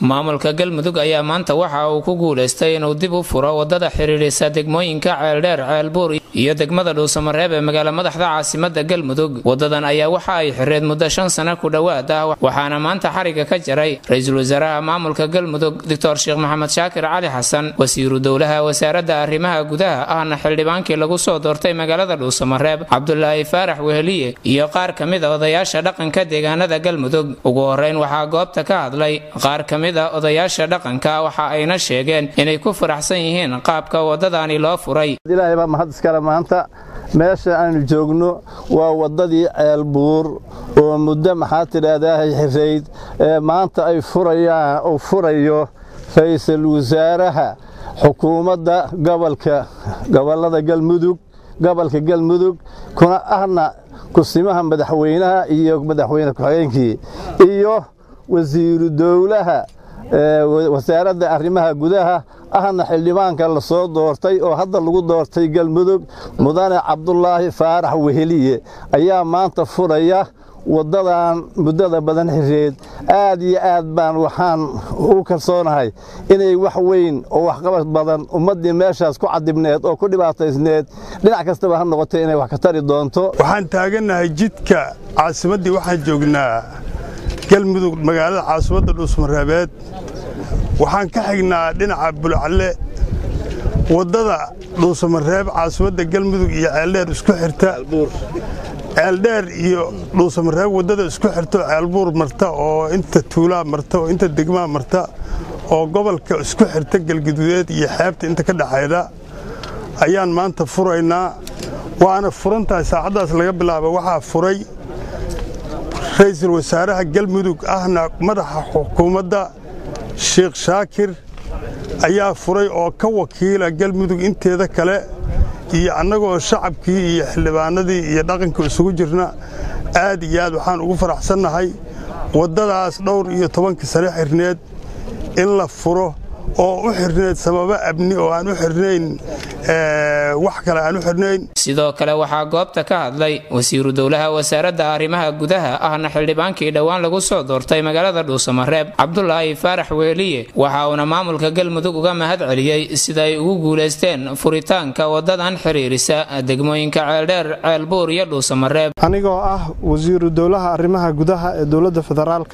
maamulka galmudug ayaa maanta waxa uu ku guulaystay inuu dib u furo wadada xiriirisa degmooyinka ceeldheer ceelbuur iyo degmada dhuusamareeb ee magaala madaxda caasimada galmudug wadadan ayaa waxa ay xireed muddo shan sano ku dhowaad ah waxaana maanta xariga ka jaray ra-iisul wasaaraha maamulka galmudug doctor sheekh maxamed shaakir cali xasan wasiiru dowlaha wasaaradda arrimaha gudaha ahna xildhibaankii lagu soo doortay magaalada dhuusamareeb cabdulaahi faarax weheliye iyo qaar ka mid a odayaasha dhaqanka deegaanada galmudug ugu horeyn waxaa goobta ka hadlay qaar ka mid a odayaasha dhaqanka waxa ayna sheegeen inay ku faraxsan yihiin qaabka wadadani loo furay ilaahay baa mahad iskale maanta meesha aanu joogno waa waddadii ceelbuur oo muddo maxaa tidhaahdaa xirayd ee maanta ay furayaan uu furayo ra'iisul wasaaraha xukuumadda gobolka gobollada galmudug gobolka galmudug kuna ahna kusimaha madaxweynaha iyo madaxweyne ku-xigeenkii iyo wasiiru dowlaha wasaaradda arrimaha gudaha ahna xildhibaanka la soo doortay oo hadda lagu doortay galmudug mudane cabdulaahi faarax weheliye ayaa maanta furaya waddadan muddada badan xireed aad iyo aad baan waxaan u kalsoonahay inay wax weyn oo waxqabad badan ummaddii meeshaas ku cadibneed oo ku dhibaataysneed dhinac kastaba ha noqotay inay wax ka tari doonto waxaan taagannahay jidka caasimaddii waxaan joognaa galmudug magaalada caasimadda dhuusmareebeed waxaan ka xignaa dhinaca bulcalle waddada dhuusamareeb caasimadda galmudug iyo ceeldheer isku xirta ceeldheer iyo dhuusamareeb waddada isku xirta ceelbuur marta oo inta tuulaa marta oo inta degmaa marta oo gobolka isku xirta galguduudeed iyo xeebta inta ka dhexayda ayaan maanta furaynaa waana furantahay saacaddaas laga bilaaba waxaa furay ra'iisul wasaaraha galmudug ahna madaxa xukuumadda sheekh shaakir ayaa furay oo ka wakiila galmudug inteeda kale iyo annagoo shacabkii iyo xildhibaanadii iyo dhaqanka isugu jirna aad iyo aad waxaan ugu faraxsannahay waddadaas dhowr iyo tobankii sane xirneed in la furo oo u xirneed sababo abni oo aan u xirnayn wax kale aan u xirnayn sidoo kale waxaa goobta ka hadlay wasiiru dowlaha wasaaradda arrimaha gudaha ahna xildhibaankii dhowaan lagu soo doortay magaalada dhuusamareeb cabdulaahi faarax weeliye waxa uuna maamulka galmudug uga mahad celiyey sida ay ugu guulaysteen furitaanka wadadan xiriirisa degmooyinka ceeldheer ceelbuur iyo dhuusamareeb anigoo ah wasiiru dowlaha arrimaha gudaha ee dowladda federaalka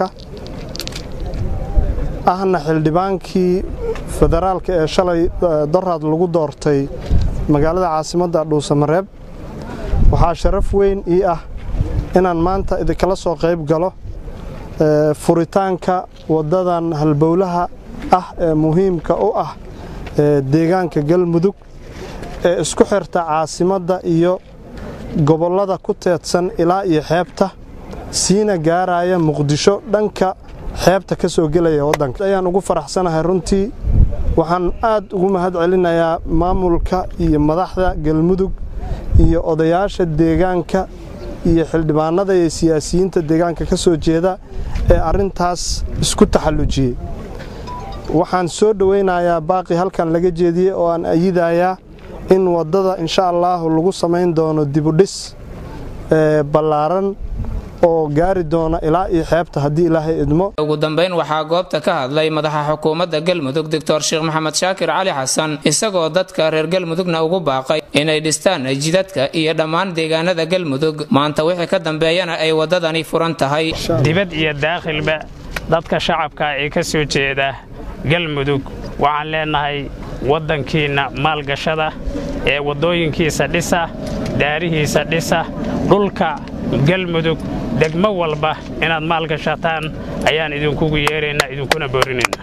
ahna xildhibaankii federaalka ee shalay doraad lagu doortay magaalada caasimadda dhuusamareeb waxaa sharaf weyn ii ah inaan maanta idinkala soo qayb galo furitaanka waddadan halbowlaha ah ee muhiimka u ah deegaanka galmudug ee isku xirta caasimadda iyo gobollada ku teedsan ilaa iyo xeebta siina gaaraya muqdisho dhanka xeebta ka soo gelaya waddanka ayaan ugu faraxsanahay runtii waxaan aad ugu mahad celinayaa maamulka iyo madaxda galmudug iyo odayaasha deegaanka iyo xildhibaanada iyo siyaasiyiinta deegaanka ka soo jeeda ee arrintaas isku taxallujiyey waxaan soo dhowaynayaa baaqi halkan laga jeediyey oo aan ayidayaa in waddada insha allaahu lagu samayn doono dibudhis ballaaran oo gaari doona ilaa iyo xeebta haddii ilaahay idmo ugu dambayn waxaa goobta ka hadlay madaxa xukuumadda galmudug doctor sheekh maxamed shaakir cali xasan isagoo dadka reer galmudugna ugu baaqay inay dhistaan jidadka iyo dhammaan deegaanada galmudug maanta wixii ka dambeeyana ay waddadani furan tahay dibad iyo daakhilba dadka shacabka ee ka soo jeeda galmudug waxaan leennahay waddankiinna maalgashada ee waddooyinkiisa dhisa daarihiisa dhisa dhulka galmudug degmo walba inaad maalgashataan ayaan idinkugu yeeraynaa idinkuna boorinaynaa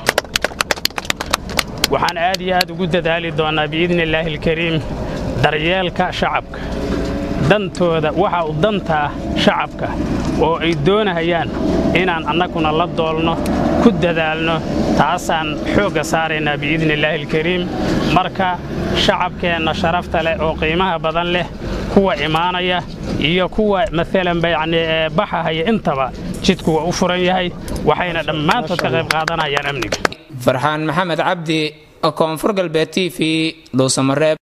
waxaan aad iyo aad ugu dadaali doonnaa biidni illaahi alkariim daryeelka shacabka dantooda waxa u dantaa shacabka oo ay doonahayaan inaan annaguna la doolno ku dadaalno taasaan xoogga saaraynaa biidni illaahi alkariim marka shacabkeenna sharafta leh oo qiimaha badan leh kuwa imaanaya iyo kuwa maalanba yacni baxahaya intaba jidku waa u furan yahay waxayna dhammaantood ka qayb qaadanayaan amniga farxaan maxamed cabdi koonfur galbeed t v dhuusamareeb